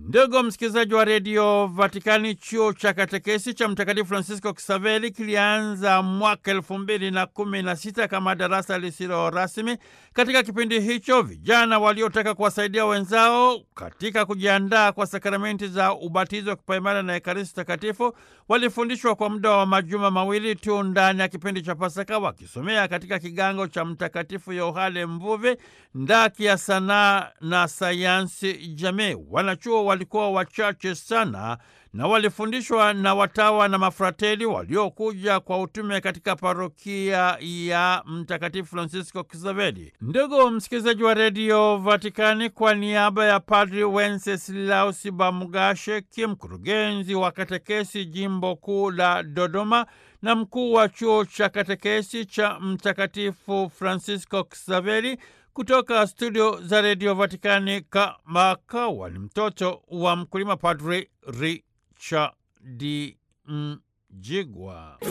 Ndugu msikilizaji wa redio Vatikani, chuo cha katekesi cha Mtakatifu Francisco Kisaveli kilianza mwaka elfu mbili na kumi na sita kama darasa lisilo rasmi. Katika kipindi hicho, vijana waliotaka kuwasaidia wenzao katika kujiandaa kwa sakramenti za ubatizo wa kipaimara na Ekaristi Takatifu walifundishwa kwa muda wa majuma mawili tu ndani ya kipindi cha Pasaka, wakisomea katika kigango cha Mtakatifu Yohane Mvuvi ndaki ya sanaa na sayansi jamii. Wanachuo walikuwa wachache sana na walifundishwa na watawa na mafrateli waliokuja kwa utume katika parokia ya Mtakatifu Francisco Kisaveli. Ndugu msikilizaji wa redio Vatikani, kwa niaba ya Padri Wenceslaus Bamugashe, mkurugenzi wa katekesi jimbo kuu la Dodoma na mkuu wa chuo cha katekesi cha Mtakatifu Francisco Kisaveli, kutoka studio za redio Vatikani, Kamakawa ni mtoto wa mkulima, Padri Richard Mjigwa.